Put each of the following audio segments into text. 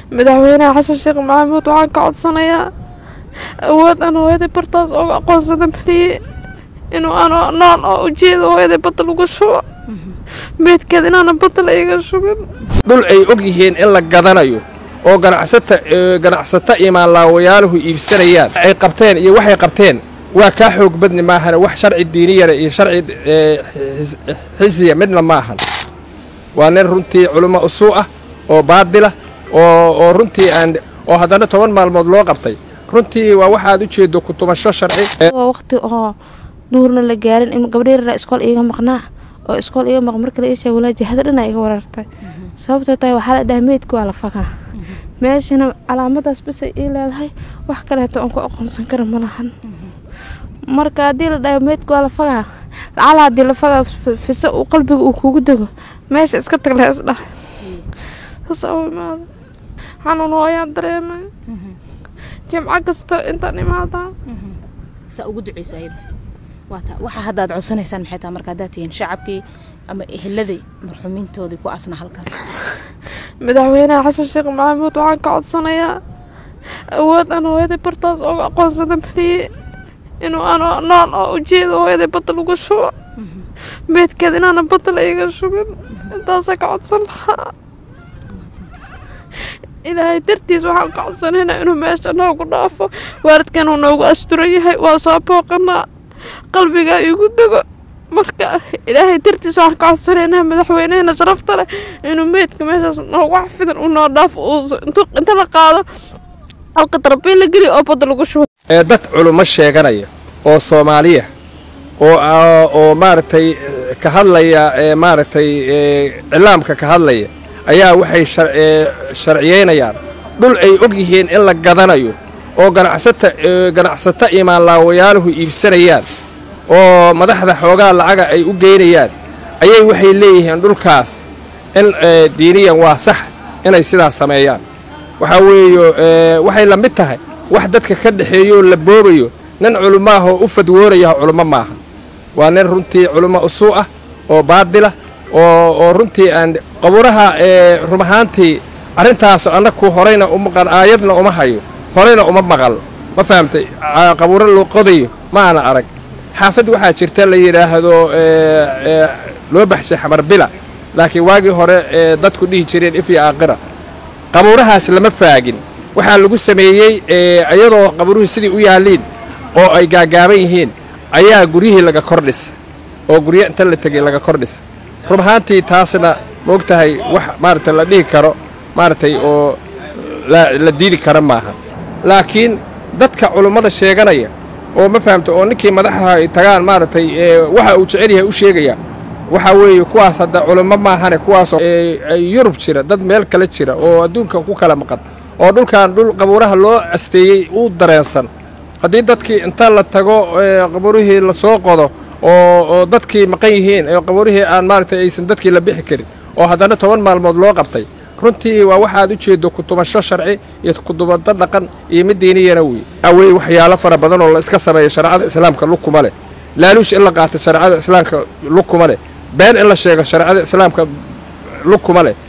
madaxweynaha xasan sheekh maxamuud waxaan ka codsanayaa awood aan hooyaday bartaas ooga aqoonsada baliye inuu aan nool oo ujeeda hooyaday badda lagu shubo meydkeed inaana badda la iga shubin dhul ay og yihiin in la gadanayo oo ganacsata ganacsato imaanlaawayaaluhu iibsanayaan ay qabteen iyo waxay qabteen waa kaa xoog badni maahane wax sharci diiniyana iyo sharci xisiya midna maahan waa nin runtii culummo usuu ah oo baadila oo oo runtii aan oo haddana toban maalmood loo qabtay runtii waa waxaad u jeedo kutumasho sharci waqti oo duurna la gaarin in gabdheerna iskool iiga maqnaa oo iskool iiga maq markale isha walaaji hada dhana iga warartay sababtoo tahay waxaa la dhaha meydka waa la fagaa meeshana calaamadaas basay ii leedahay wax kaleeto aan ku aqoonsan kara ma lahan marka haddii la dhaho meydka waa la fagaa lacala haddii la fagaa fiso uu qalbiga uu kugu dego meesha iska tag laha isdhahay saasa u imaada xanuun hooyaan dareemay jimco kasta intaan imaadaa saa ugu duceysa ayada waata waxa hadda aad codsanaysaan maxay tahay marka haddaad tihiin shacabkii ama eheladii marxuumiintoodii ku asna halkan madaxweynaha xasan sheekh maxamuud waxaan ka codsanayaa awood aan hooyaday bartaas ooga aqoonsada baliye inuu aan nool oo ujeeda hooyaday badda lagu shubo meydkeed inaana badda la iga shubin intaasaa ka codsan lahaa ilaahay dartiis waxaan ka codsanaynaa inuu meesha noogu dhaafo waalidkan uu noogu asturan yahay waa soo booqanaa qalbigaa igu dego marka ilaahay dartiis waxaan ka codsanaynaa madaxweynehena sharafta leh inuu meydka meeshaas noogu xafidan uu noo dhaafo inta la qaado halka darbiil la geliyo oo badda lagu shubo ee dad culummo sheeganaya oo soomaaliya oo oo maaragtay ka hadlaya ee maaragtay cilaamka ka hadlaya ayaa waxay sharciyeynayaan dhul ay og yihiin in la gadanayo oo ganacsata ganacsato imaanlaawayaaluhu iibsanayaan oo madaxda xoogaa lacaga ay u geynayaan ayay waxay leeyihiin dhulkaas in diiniyan waa sax inay sidaas sameeyaan waxaa weeyo waxay la mid tahay wax dadka ka dhexeeyooo la boobayo nin culummaahoo u fadwoonaya culummo maaha waa nin runtii culummo usuu ah oo baadila oo oo runtii aan qabuuraha ee rum ahaantii arrintaas annaku horeyna umaqan aayadna uma hayo horeyna uma maqal ma fahamtay qabuuro loo qodayo ma ana arag xaafad waxaa jirta la yidhaahdo loo baxshay xamar bila laakiin waagii hore ee dadku dhihi jireen ifyo aaqira qabuurahaas lama faagin waxaa lagu sameeyey iyadoo qabuuruhu sidii u yaalliin oo ay gaagaaban yihiin ayaa guryihii laga kordhis oo guryo inta la tegay laga kordhis run ahaantii taasna ma og tahay wax maaragtay la dhihi karo maaragtay oo la diidi kara maaha laakiin dadka culummada sheeganaya oo ma fahamta oo ninkii madaxaha ay tagaan maaragtay waxa uu jecel yahay u sheegaya waxaa weeye kuwaas hadda culummo maahane kuwaasoo yurub jira dad meel kale jira oo adduunka ku kala maqan oo dhulkan dhul qabuuraha loo asteeyey uu dareensan haddii dadkii inta la tago qabuurihii lasoo qodo oo dadkii maqan yihiin oo qabuurihii aan maaragtay aysan dadkii la bixi karin oo haddana toban maalmood loo qabtay runtii waa waxaad u jeedo kutumasho sharci iyo kudubado dhaqan iyo mid diiniyana wey awey waxyaalo fara badan oo la iska sameeya shareecada islaamka lugkuma leh laaluush in la qaato shareecada islaamka lugkuma leh been in la sheego shareecada islaamka lugkuma leh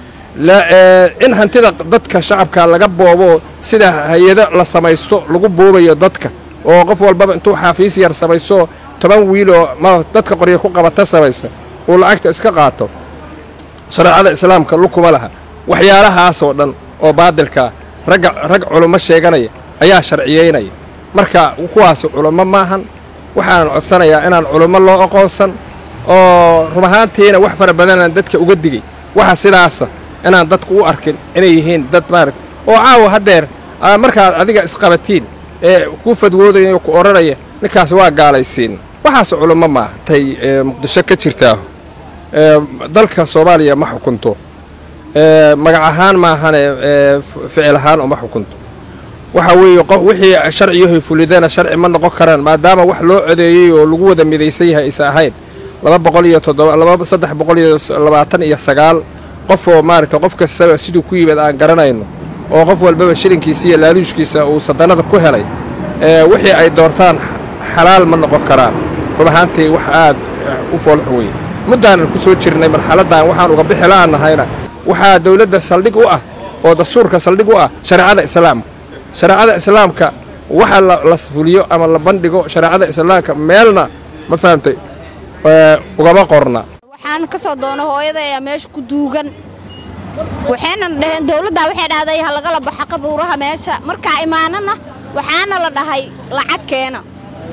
in hantida dadka shacabka laga boobo sida hay-ado la samaysto lagu boobayo dadka oo qof walbaba intuu xaafiis yar samayso toban wiiloo ma dadka qorya ku qabata samayso uu lacagta iska qaato shareecada islaamka lugkuma laha waxyaalahaasoo dhan oo baadilkaa ragga rag culummo sheeganaya ayaa sharciyeynaya marka kuwaas culummo maahan waxaan codsanayaa inaan culummo loo aqoonsan oo run ahaantiina wax fara badanaan dadka uga digay waxa sidaasa inaan dadku u arkin inay yihiin dad maaragta oo caawa haddeer markaad adiga isqabatiin ee ku fadwoodaya ku odhanaya ninkaas waa gaalaysiin waxaas culummo maaha tay muqdisho ka jirtaa dalka soomaaliya ma xukunto magac ahaan maahane ficil ahaan uma xukunto waxa weeye qof wixii sharciyahoy fulidana sharci ma noqon karaan maadaama wax loo codeeyey oo lagu wada midaysan yahay aysa ahayn laba boqol iyo toddoba laba saddex boqol iyo labaatan iyo sagaal qof oo maaragtay qof kastaba siduu ku yimid aan garanayno oo qof walbaba shilinkiisa iyo laaluushkiisa uu sadanada ku helay wixii ay doortaan xalaal ma noqon karaan run ahaantii wax aad u foolxun weye muddaanan ku soo jirnay marxaladdan waxaan uga bixi la'annahayna waxaa dowladda saldhig u ah oo dastuurka saldhig u ah shareecada islaamka shareecada islaamka waxa la la fuliyo ama la bandhigo shareecada islaamka meelna ma fahamtay ee, ugama qorna waxaan ka soo doona hooyada ayaa meesha ku duugan waxayna dhaheen dowladdaa waxay dhahday ha lagala baxa qabuuraha meesha markaa imaanana waxaana la dhahay lacag keena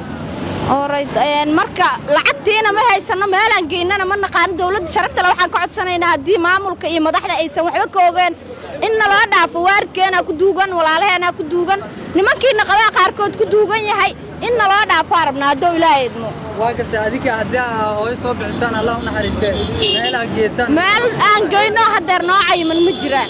Alright, een, marka lacagtiina ma haysano meelaan geynana ma naqaano dowladda sharaftale waxaan ka codsanaynaa haddii maamulka iyo madaxda aysan waxba ka ogeen in naloo dhaafo waaridkeenaa ku duugan walaalaheenaa ku duugan nimankiina qabaa qaarkood ku duugan yahay in naloo dhaafo rabnaa haddou ilaahay idmo waa gartay adinka haddii aa hooyo soo bixisaan allah u naxariistee meelaha geesaan meel aan geyno hadeer noo cayiman ma jiraan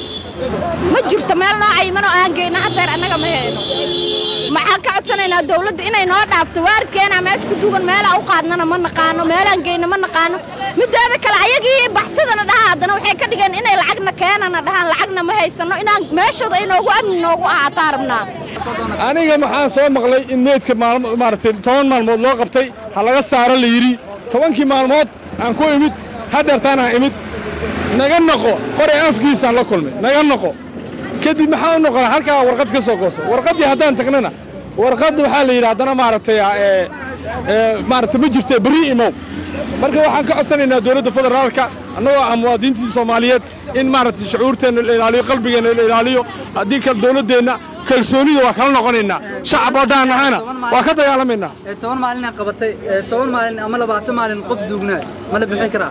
ma jirto meel noo cayiman oo aan geyno hadeer annaga ma hayno maxaan ka codsanaynaa dowladda inay noo dhaafto waaridkeenaa meesha ku dugan meelaa u qaadnana ma naqaano meelaan geyno ma naqaano mideeda kale ayagii baxsadana dhaha haddana waxay ka dhigeen inay lacagna keenana dhahaan lacagna ma haysano inaan meeshooda ay noogu amni noogu ahaataa rabnaa aniga maxaan soo maqlay in meydka maalmo maaragtay toban maalmood loo qabtay ha laga saaro la yidhi tobankii maalmood aan ku imid hadeertaan aan imid naga noqo qoray afkiisaan la kulmay naga noqo kadib maxaa u noqonaa halkaa warqad ka soo gooso warqaddii haddaan tagnana warqadda waxaa la yidhi haddana maaragtay ee ee maaragtay ma jirtee berri imow marka waxaan ka codsanaynaa dowladda federaalka annagoo ah muwaadiniintii soomaaliyeed in maaragtay shucuurteenna la ilaaliyo qalbigeenna la ilaaliyo haddii kale dowladdeenna kalsoonida waa kala noqonaynaa shacab oo dhaan ahana waa ka dagaalamaynaa ee toban maalina qabatay ee toban maalin ama labaatan maalin qof duugnaa ma la bixin karaa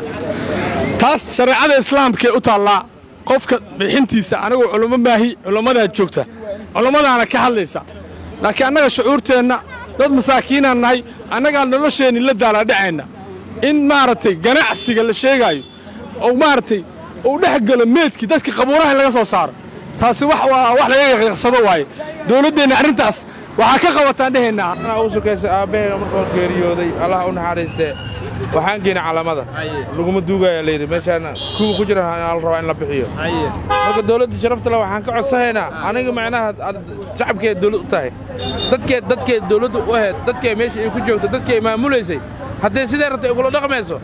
taas shareecada islaamkee u taallaa qofka bixintiisa anigoo culummo maahi culummadaa joogta culummadaana ka hadlaysa laakiin annaga shucuurteenna dad masaakiinaan nahay annagaa nolosheenni la daalaadhacayna in maaragtay ganacsiga la sheegaayo oo maaragtay uu dhex galo meedkii dadka qabuuraha in laga soo saaro taasi wax waa wax laga yaqiiqsado waaye dowladdeenna arrintaas waxaa ka qabataan dhehaynaa anaa u sukaysa aabbaheena markuu geeriyooday allah u naxariistee waxaan geynay calamada laguma duugaya layidhi meeshaan kuwa ku jira la rabaa in la bixiyo marka dowladda sharafta le waxaan ka codsanaynaa aniga macnaha aad shacabkeed dowlad u tahay dadkeed dadkeed dowladda u ahayd dadkee meesha ay ku joogto dadkii ay maamulaysay hadday sidee rabtay ugula dhaqmayso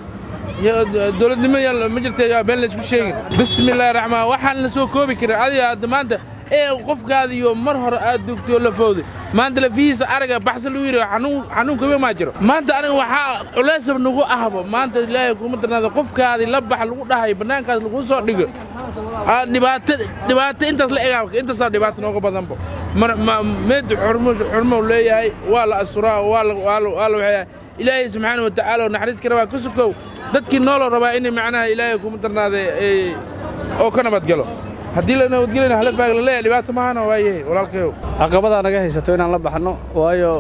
dowladnimo yaan ma jirta yaa been laysku sheegin bismillaahi raxmaan waxaan la soo koobi karin adiga hadda maanta ee qofkaada iyo mar hore aad dugtay oo la fowday maanta lafihiisa araga baxsa lagu yidhi xanuun xanuun kawe maa jiro maanta aniga waxaa culeysab nagu ahbo maanta ilaahay kuma darnaada qofkaadii la bax lagu dhahay bannaankaas lagu soo dhigo Aa, dhibaato dhibaato intaas la egaa intaasaa dhibaato nooga badanbo mar ma meed xurmo xurmo leeyahay waa la asturaa waa la waa la waa la waxyaa ilaahay subxaana watacaala oo naxariis ka rabaa ka sukow dadkii nooloo rabaa inay macnaha ilaahay kuma darnaada ee, oo ka nabadgalo haddii la nabadgelayna hala faag la leeyahay dhibaato mahana waayahay walaalkayow caqabadaa naga haysato inaan la baxno waayo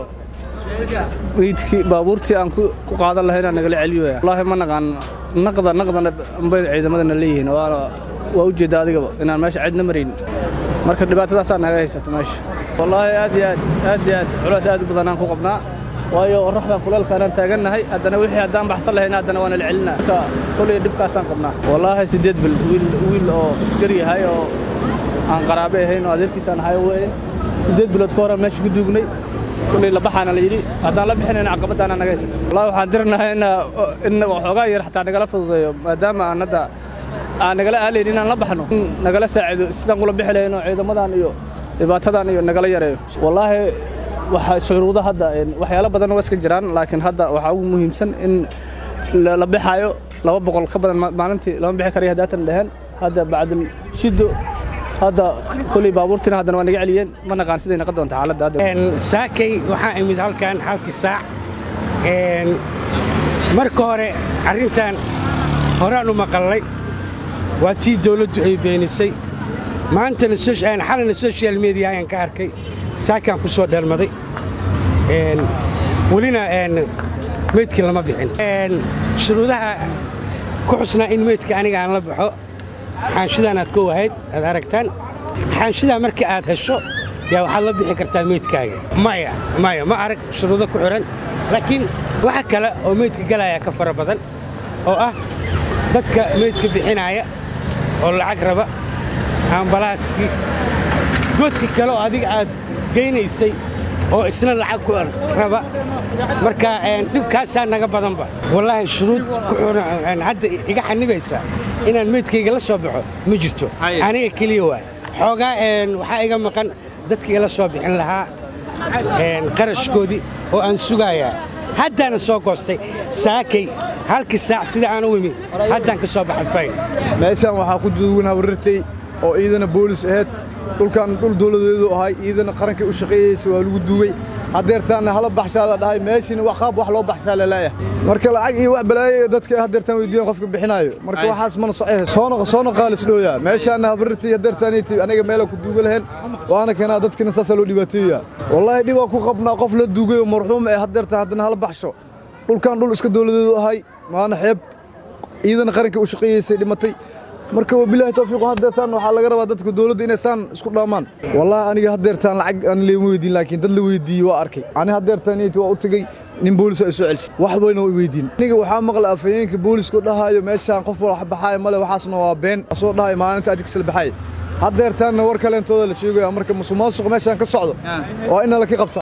meydkii baabuurtii aan ku ku qaadan lahay inaan nagala celiyoya wallaahi ma naqaan naqda naqdana ambay ciidamadana leeyihiin waana waa u jeedda adigaba inaan meesha cidna marayn marka dhibaatadaasaa naga haysato meesha wallaahi aad iyo aad aad iyo aad culays aad u badan aan ku qabnaa waayo qorraxdan kuleelkaanaan taagannahay haddana wixii haddaan baxsan lahayn haddana waana la celinaa marka kolay dhibkaasaan qabnaa wallaahi siddeed bil wiil wiil oo askari yahay oo aan qaraabe ahayn oo adeerkiisaan ahay weye siddeed bilood ka hore meesha ku duugnay kullay la baxaana la yidhi haddaan la bixinayna caqabadaana naga haysata wallahi waxaan diranahay in in waxoogaa yar xataa nagala fududeeyo maadaama aan hadda aan nagala aalayn inaan la baxno in nagala saacido sidaan kula bixi lahayn oo ciidamadan iyo dhibaatadan iyo nagala yareeyo wallaahi waxa shuruudo hadda een, waxyaalo badan waa iska jiraan laakiin hadda waxaa ugu muhiimsan in la la bixaayo laba boqol ka badan ma- maalintii lama bixi karayo haddaatan dheheen hadda bacdul shiddo hadda kolley baabuurtiina haddana waa naga celiyeen ma naqaan siday naqon doonta xaaladda hadda saakay waxaan imid halkan halkii saac Een, marka hore arrintan horaan u maqallay waa tii dawladdu ay beenisay maantana soc- een, xalina social media ayaan ka arkay saakaan ku soo dheelmaday Een, welina een, meydkii lama bixin Een, shuruudaha ku xusnaa in meydka aniga aan la baxo xaanshidan aad ka wahayd aad aragtaan xaanshidaa marka aad hesho yaa waxaad la bixi kartaa meydkaaga maya maya ma arag shuruudo ku xihan laakiin waxa kale oo meydka galaya ka fara badan oo ah dadka meydka bixinaaya oo lacag raba ambalaaskii goodka kale oo adiga aad geynaysay oo isna lacag ku raba marka een, dhibkaasaa naga badanba wallaahi shuruud ku xihan hadda iga xanibaysa inaan meydkayga la soo baxo ma jirto aniga keliya waay xoogaa een, waxaa iga maqan dadkii ila soo bixin lahaa een, qarashkoodii oo aan sugayaa haddaana soo goostay saakay halkii saac sida aan u imi haddaan ka soo baxay fayn meeshaan waxaa ku duugan habarirtay oo iidana boolis ahayd dhulkan dhul dowladeedu ahay iidana qarankay u shaqeeyeysa waa lagu duugay haddeertaanna hala baxshaa la dhahay meeshiina wax qaab wax loo baxshaa laleeyahay marka lacag iyo wax balaayo dadka haddeertaan weydiiyan qofka bixinaayo marka waxaas mana socohe soona soona qaalis dhooyaa meeshaana habarirtay haddeertaaniiti aniga meela ku duuga lahayn waana keenaa dadkina saasaa loo dhibaateeyaa wallaahi dhibaa ku qabnaa qof la duugay oo marxuum ee haddeertaan haddana hala baxsho dhulkan dhul iska dowladeedu ahay waana xeeb ciidana qaranka u shaqeeyeysay dhimatay marka wabilaahi tawfiiq haddeertaan waxaa laga rabaa dadka dowladda inay saan isku dhaamaan wallaahi aniga haddeertaan lacag aan leema weydiin laakiin dad la weydiiyey waa arkay ani haddeertaan iyati waa u tegey nin boolis ay soo celshay wax wayna way weydiin aniga waxaa maqla afhayeenka booliska dhahaayo meeshaan qof wax baxaaya male waxaasna waa been asoo dhahayo maalinta ajigkasla baxaaya haddeertaanna war kaleentooda la sheegaya marka musuqmaasuq meeshaan ka socdo waa in la ka qabta